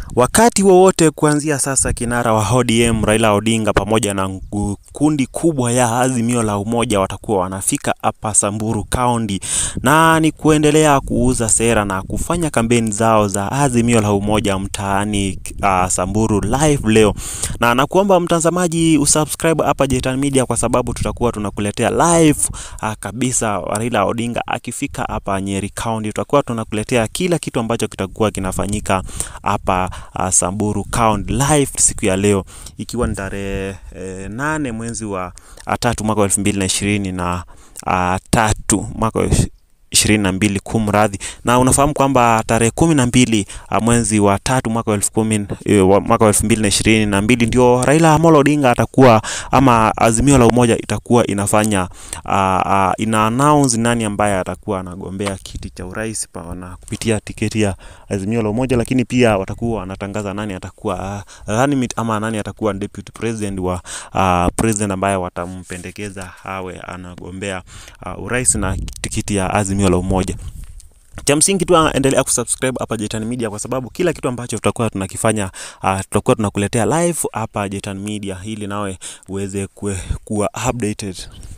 Wakati wowote kuanzia sasa, kinara wa ODM Raila Odinga pamoja na ngu- kundi kubwa ya Azimio la Umoja watakuwa wanafika hapa Samburu County, na ni kuendelea kuuza sera na kufanya kampeni zao za Azimio la Umoja mtaani uh, Samburu live leo, na nakuomba mtazamaji usubscribe hapa Jetan Media kwa sababu tutakuwa tunakuletea live uh, kabisa Raila Odinga akifika hapa Nyeri County, tutakuwa tunakuletea kila kitu ambacho kitakuwa kinafanyika hapa uh, Samburu County live siku ya leo ikiwa ni tarehe eh, nane mwezi wa uh, tatu mwaka wa elfu mbili na ishirini na uh, tatu mwaka wa ish- ishirini na mbili kumradhi, na unafahamu kwamba tarehe kumi na mbili uh, mwezi wa tatu mwaka wa elfu kumi eh, wa- mwaka wa elfu mbili na ishirini na mbili ndio Raila Amolo Odinga atakuwa ama Azimio la Umoja itakuwa inafanya uh, uh, ina announce nani ambaye atakuwa anagombea kiti cha urais pa- na kupitia tiketi ya Azimio la Umoja, lakini pia watakuwa wanatangaza nani atakuwa uh, running mate ama nani atakuwa deputy president wa uh, president ambaye watampendekeza awe anagombea uh, urais na tikiti ya Azimio la Umoja. Cha msingi tu endelea kusubscribe hapa Jetan Media kwa sababu kila kitu ambacho tutakuwa tunakifanya uh, tutakuwa tunakuletea live hapa Jetan Media ili nawe uweze kue- kuwa updated.